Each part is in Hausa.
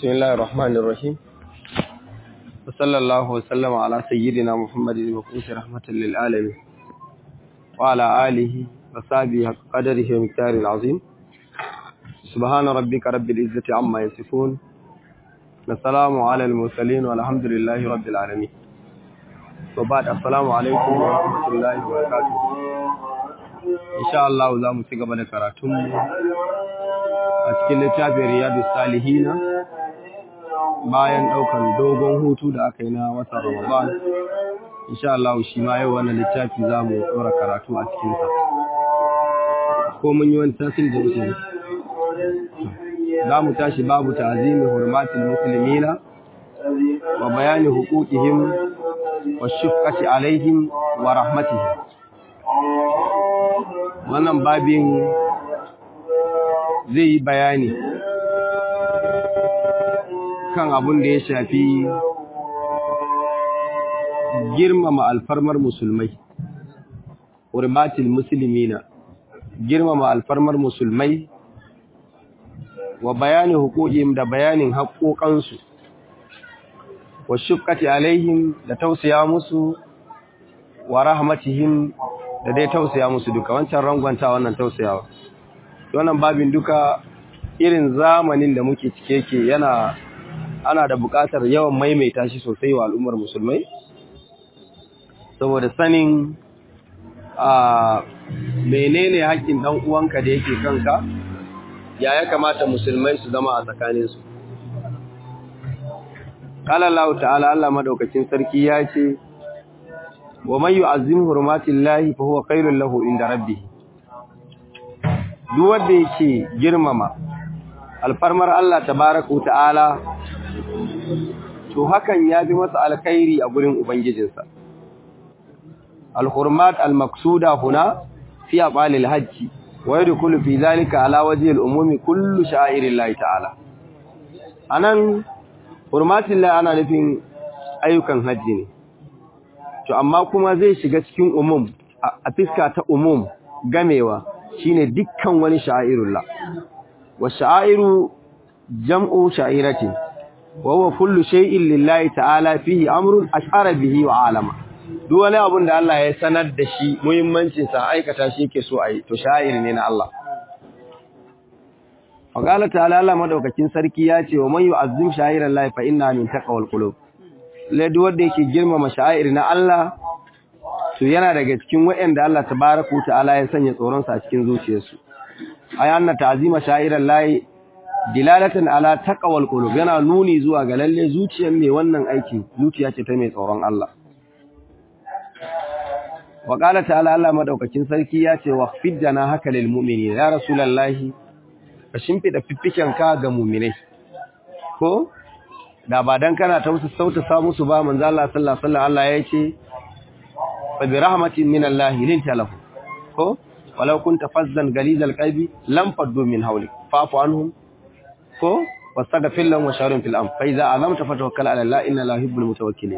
بسم الله الرحمن الرحيم وصلى الله وسلم على سيدنا محمد المبعوث رحمة للعالمين وعلى آله وصحبه حق قدره ومقداره العظيم سبحان ربك رب العزة عما يصفون والسلام على المرسلين والحمد لله رب العالمين وبعد السلام عليكم ورحمة الله وبركاته إن شاء الله za mu ci gaba da karatunmu a cikin littafin riyadu salihina bayan daukan dogon hutu da aka yi na watan ramadan insha Allah shi ma yau wannan littafi za mu dora karatu a cikinsa ko mun yi wani tasiri da wuce za mu tashi babu ta'azimi hurmatil muslimina wa bayani huquqihim wa shufqati alaihim wa rahmatihim wannan babin zai yi bayani kan abin da ya shafi girmama alfarmar musulmai urmatil muslimina girmama alfarmar musulmai wa bayani hukukim da bayanin haƙoƙansu wa shukati alaihim da tausaya musu wa rahmatihim da dai tausaya musu duka wancan rangwanta wannan tausayawa wannan babin duka irin zamanin da muke cike ke yana ana da buƙatar yawan maimaita shi sosai wa al'ummar musulmai saboda sanin a menene haƙƙin dan uwanka da yake kanka ya ya kamata musulmai su zama a tsakaninsu qala Allah ta'ala Allah madaukakin sarki ya ce wa man yu'azzim hurmatillahi fa huwa khairul lahu inda rabbih duk wanda yake girmama alfarmar Allah tabaaraku ta'ala to hakan ya bi masa alkhairi a gurin ubangijinsa alhurmat almaqsuda huna fi aqalil hajj wa yadkhulu fi dhalika ala wajhi alumumi kullu sha'irillahi ta'ala anan hurmatillahi ana nufin ayyukan hajji ne to amma kuma zai shiga cikin umum a fiska ta umum gamewa shine dukkan wani sha'irullah wa sha'iru jam'u sha'iratin wa huwa kullu shay'in lillahi ta'ala fihi amrun ashara bihi wa alama duk wani abun da Allah ya sanar da shi muhimmancin sa aikata shi yake so ayi to sha'ir ne na Allah wa qala ta'ala Allah madaukakin sarki ya ce wa man yu'azzim sha'irallahi fa inna min taqwal qulub ladi wanda yake girmama sha'ir na Allah to yana daga cikin waɗanda Allah tabaaraku ta'ala ya sanya tsoron sa a cikin zuciyarsu ayanna ta'zima sha'iran lahi dilalatan ala taqwal qulub yana nuni zuwa ga lalle zuciyar mai wannan aiki zuciya ce ta mai tsoron Allah wa qala ta'ala Allah madaukakin sarki ya ce waqfid jana haka lil mu'minin ya rasulullahi ka shimfida fiffiken ka ga mu'minai ko da ba dan kana tausa sauta sa musu ba manzo Allah sallallahu alaihi wasallam Allah ya ce fa bi rahmatin min Allah linta lahu ko walau kunta fazzan galizal qalbi lam faddu min hawlik fa'fu anhum ko wastaghfir lahum wa shawirhum fil amr fa idza azamta fatawakkal ala Allah inna la yuhibbul mutawakkilin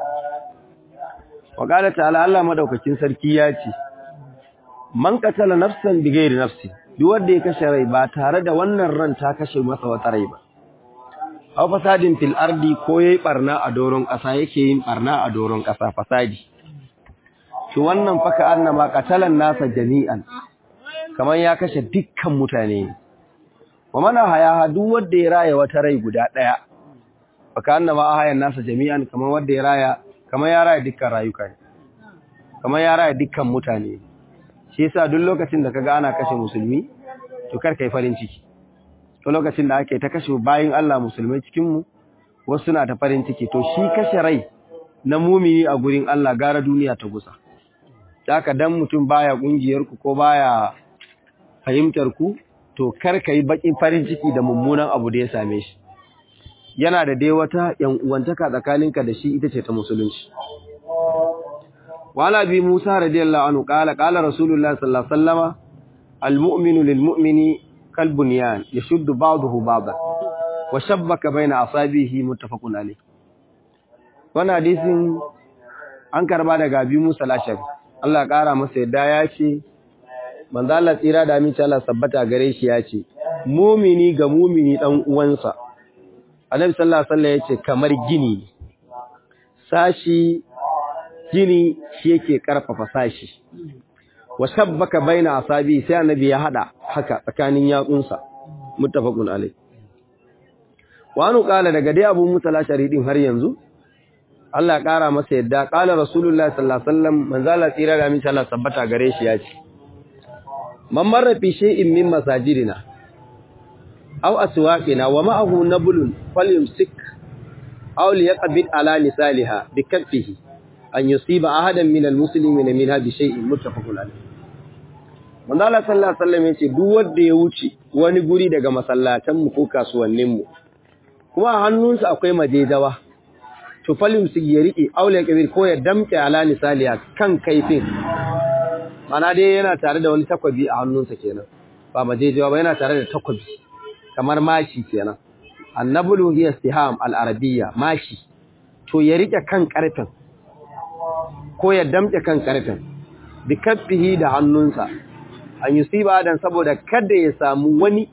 wa qala ta'ala Allah madaukakin sarki ya ce man qatala nafsan bighairi nafsi duk wanda ya kashe rai ba tare da wannan ran ta kashe masa wata rai ba aw fasadin fil ardi ko yayi barna a doron kasa yake yin barna a doron kasa fasadi to wannan faka annama qatalan nasa jami'an kaman ya kashe dukkan mutane wa mana haya duk wanda ya raya wata rai guda daya faka annama ahayan nasa jami'an kaman wanda ya raya kaman ya raya dukkan rayuka ne kaman ya raya dukkan mutane shi yasa duk lokacin da kaga ana kashe musulmi to kar kai farin ciki to lokacin da ake ta kashe bayin Allah musulmai cikin mu wasu na ta farin ciki to shi kashe rai na mumini a gurin Allah gara duniya ta gusa haka dan mutum baya kungiyar ku ko baya fahimtar ku to kar kai bakin farin ciki da mummunan abu da ya same shi yana da dai wata yan uwantaka tsakaninka da shi ita ce ta musulunci wala bi Musa radiyallahu anhu qala qala rasulullah sallallahu alaihi wasallama almu'minu lilmu'mini kalbunyan yashuddu ba'dahu ba'dan wa shabbaka baina asabihi muttafaqun alayh wannan hadisin an karba daga bi Musa lashari Allah ya kara masa yadda ya ce manzo Allah tsira da aminci Allah sabbata gare shi ya ce mumini ga mumini dan uwansa annabi sallallahu alaihi wasallam yace kamar gini sashi gini shi yake karfafa sashi wa shabbaka baina asabi sai annabi ya hada haka tsakanin yatsunsa muttafaqun alai wa anu qala daga dai abu musala sharidin har yanzu Allah kara masa yadda qala rasulullahi sallallahu alaihi wasallam manzala tsira da min Allah sabbata gare shi ya ce man marra fi shay'in min masajidina aw aswaqina wa ma'ahu nablun falyumsik aw liyaqbid ala nisaliha bi kaffihi an yusiba ahadan min almuslimina minha bi shay'in muttafaqun alayh manzo Allah sallallahu alaihi wasallam yace duk wanda ya wuce wani guri daga masallatan mu ko kasuwannin mu kuma a hannunsa akwai majejawa to falyumsik ya rike aw liyaqbid ko ya damke ala nisaliha kan kaifin mana dai yana tare da wani takwabi a hannunsa kenan ba majejewa ba yana tare da takwabi kamar mashi kenan annabulu hiya istiham al-arabiyya mashi to ya rike kan karfin ko ya damke kan karfin bi kaffihi da hannunsa an yusiba dan saboda kada ya samu wani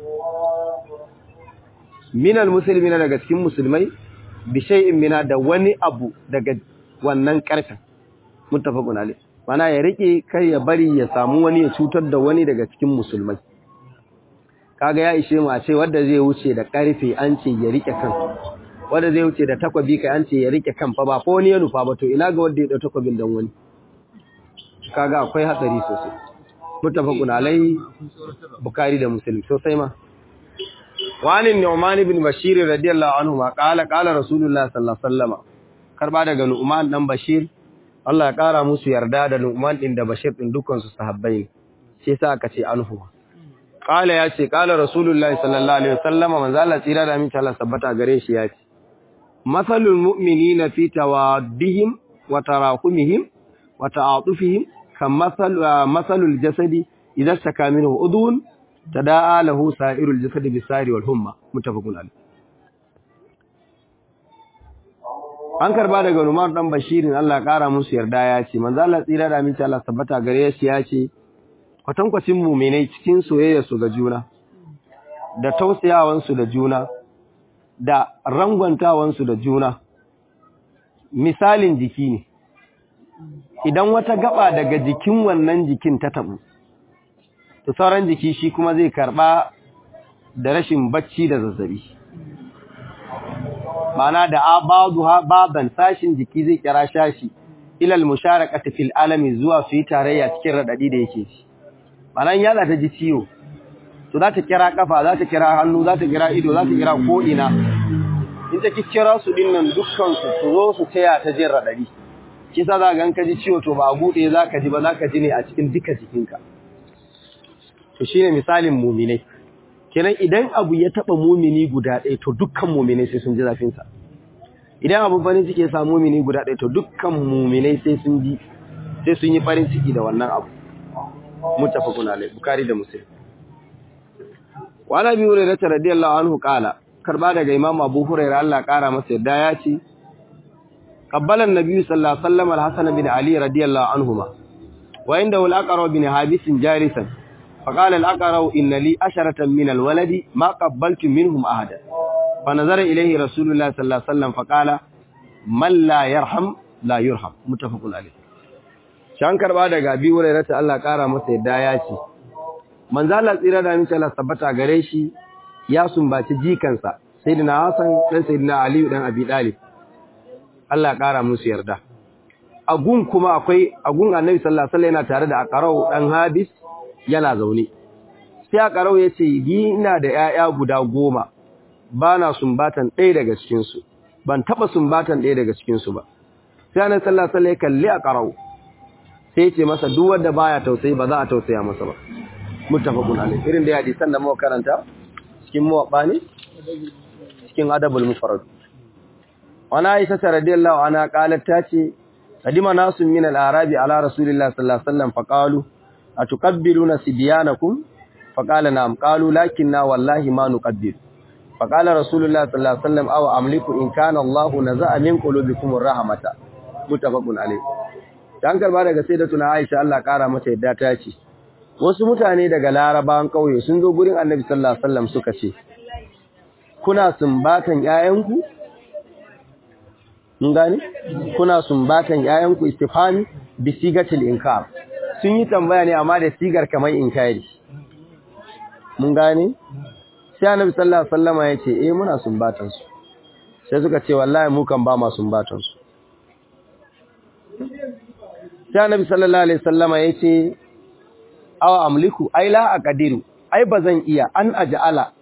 minal muslimina daga cikin musulmai bi shay'in mina da wani abu daga wannan karfin muttafaqun alayh mana ya rike kar ya bari ya samu wani ya cutar da wani daga cikin musulmai kaga ya ishe mu a ce wanda zai wuce da karfe an ce ya rike kan wanda zai wuce da takwabi kai an ce ya rike kan fa ba fa wani ya nufa ba to ina ga wanda ya dau takwabin dan wani kaga akwai hatsari sosai muttafaqun alai bukhari da muslim sosai ma wani nu'man ibn bashir radiyallahu anhu ma qala qala rasulullah sallallahu alaihi wasallam karba daga nu'man dan bashir Allah ya kara musu yarda da nu'man din da bashir din dukkan su sahabbai sai sa aka ce anhu qala ya ce qala rasulullahi sallallahu alaihi wasallam manzo Allah tsira da aminci Allah sabbata gare shi ya ce masalul mu'minina fi tawaddihim wa tarahumihim wa ta'atufihim kamasal masalul jasadi idza staka minhu udun tadaa lahu sa'irul jasadi bisari wal humma muttafaqun alayh an karba daga Umar dan Bashirin Allah kara musu yarda ya ce manzo Allah tsira da aminci Allah sabbata gare shi ya ce kwatankwacin muminai cikin soyayya su ga juna da tausayawansu da juna da rangwantawansu da juna misalin jiki ne idan wata gaba daga jikin wannan jikin ta tabu to sauran jiki shi kuma zai karba da rashin bacci da zazzabi mana da abaduha baban sashin jiki zai kira shashi ilal musharakati fil alami zuwa su yi tarayya cikin radadi da yake shi mana yana ta ji ciwo to za ta kira kafa za ta kira hannu za ta kira ido za ta kira ko ina in ta kira su dinnan dukkan su su zo su taya ta jin radadi kisa za ga ka ji ciwo to ba a buɗe za ka ji ba za ka ji ne a cikin duka jikinka to shine misalin muminai kenan idan abu ya taba mumini guda ɗaya to dukkan muminai sai sun ji zafin sa idan abu farin ciki ya samu mumini guda ɗaya to dukkan muminai sai sun ji sai sun yi farin ciki da wannan abu muttafaqun alayh bukhari da muslim wa nabi hurairah radiyallahu anhu qala karba daga imam abu hurairah Allah kara masa yadda ya ce qabbala an-nabi sallallahu alaihi wasallam al-hasan bin ali radiyallahu anhuma wa indahu al-aqra bin habis jarisan فقال الأقرأ إن لي أشرة من الولد ما قبلت منهم أحدا فنظر إليه رسول الله صلى الله عليه وسلم فقال من لا يرحم لا يرحم متفق عليه shan karba daga abi hurairah ta Allah kara masa yadda ya ce manzo Allah tsira da amince Allah tabbata gare shi ya sumbaci jikansa sayyidina Hassan dan sayyidina Ali dan Abi Talib Allah kara musu yarda agun kuma akwai agun Annabi sallallahu alaihi wasallam yana tare da Aqrau dan Habis yana zaune sai Aqrau ya ce ni ina da 'ya'ya guda goma bana sumbatan ɗaya daga cikin su ban taba sumbatan ɗaya daga cikin su ba sai Annabi sallallahu alaihi wasallam ya kalli Aqrau sai ce masa duk wanda baya tausayi ba za a tausaya masa ba muttafaqun alayh irin da hadisan da muka karanta cikin muwabba ne cikin adabul mufrad wana aisha radiyallahu anha qalat tace qadima nasun min al-arabi ala rasulillahi sallallahu alaihi wasallam faqalu atukabbiluna sibyanakum faqala na'am qalu lakinna wallahi ma nuqabbil faqala rasulullahi sallallahu alaihi wasallam aw amliku in kana allah naza'a min qulubikum ar-rahmata muttafaqun alayh dan karba daga sayyidatuna Aisha Allah kara mata yadda ta ce wasu mutane daga larabawan kauye sun zo gurin Annabi sallallahu alaihi wasallam suka ce kuna sumbatan ƴaƴanku mun gane kuna sumbatan ƴaƴanku istifhami bi sigatil inkar sun yi tambaya ne amma da sigar kamar inkari mun gane sai annabi sallallahu alaihi wasallama yace eh muna sumbatan su sai suka ce wallahi mu kan ba ma sumbatan su sai annabi sallallahu alaihi wasallama yace aw amliku ai la aqdiru ai bazan iya an aj'ala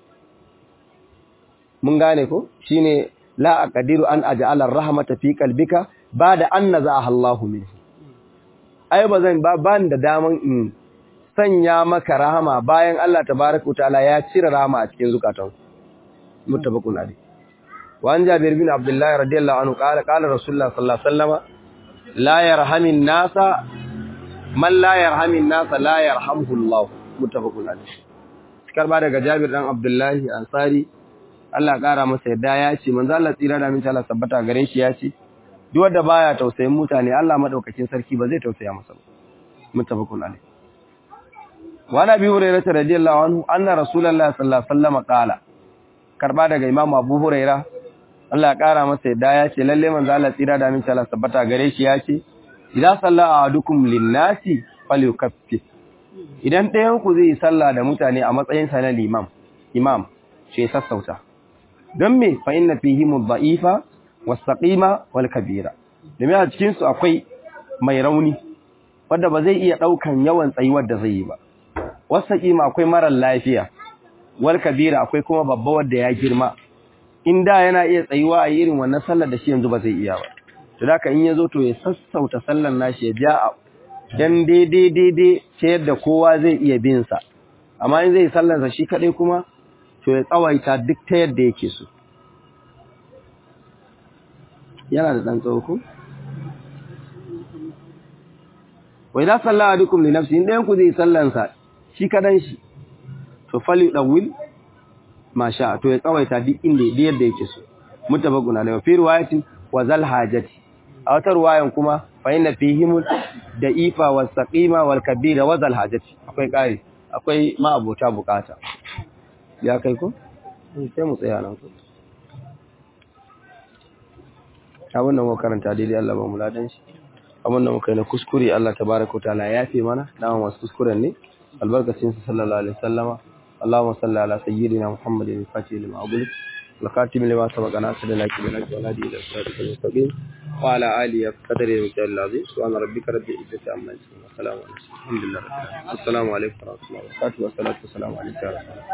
mun gane ko shine la aqdiru an aj'ala ar-rahmata fi qalbika bada an nazaha Allahu minhu ai bazan ba ban da daman in sanya maka rahama bayan Allah tabaaraka ta'ala ya cire rahama a cikin zukatan muttafaqun alayh wa an jabir bin abdullah radiyallahu anhu qala qala rasulullah sallallahu alaihi wasallam la yarhamin nasa man la yarhamin nasa la yarhamhu Allah muttafaqun alayh karba daga jabir dan abdullah ansari Allah kara masa yadda ya ce manzo Allah tsira da minta Allah sabbata gare shi ya ce duk wanda baya tausayin mutane Allah madaukakin sarki ba zai tausaya masa ba muttafaqun alayh wa nabi hurairah radiyallahu anhu anna rasulullahi sallallahu alaihi wasallam qala karba daga imam abu hurairah Allah ya kara masa yadda ya ce lalle manzo Allah tsira da minta Allah sabbata gare shi ya ce idza salla ahadukum lin-nasi falyukaffif idan ɗayan ku zai yi sallah da mutane a matsayin sa na limam imam ce sassauta don me fa inna fihim ad-da'ifa was-saqima wal-kabira domin a cikin su akwai mai rauni wanda ba zai iya daukan yawan tsayuwar da zai yi ba was-saqima akwai marar lafiya wal-kabira akwai kuma babba wanda ya girma in da yana iya tsayuwa a irin wannan sallar da shi yanzu ba zai iya ba to da in yazo to ya sassauta sallar nashi ya ja dan daidai daidai ta yadda kowa zai iya bin sa amma in zai sallar sa shi kadai kuma to ya tsawaita duk ta yadda yake so yana da ɗan tsauku wai za salla a dukkan linafsi inda yanku zai sallansa shi kadan shi to fali ɗawil masha to ya tsawaita duk inda da yadda yake so mutabakuna da fi ruwayatin wa zal hajati a wata ruwayan kuma fa inna fihim da ifa was saqima wal kabira wa zal hajati akwai kai akwai ma abota bukata ya kai ko sai mu tsaya nan ko abin da muka karanta daidai Allah ba mu ladan shi abin da muka yi na kuskure Allah tabaraka taala ya yafe mana dama masu kuskuren ne albarkacin sa sallallahu alaihi wasallama Allahumma salli ala sayyidina Muhammadin al-fatih lima aghliq al-khatim lima sabaqa nasr laki bil haqq wal hadi ila siratal mustaqim wa ala alihi qadri wa jalla subhana rabbika rabbil izzati amma yasifun wa salamun alhamdulillah assalamu alaikum wa rahmatullahi wa barakatuh wa salatu wa salamu alayka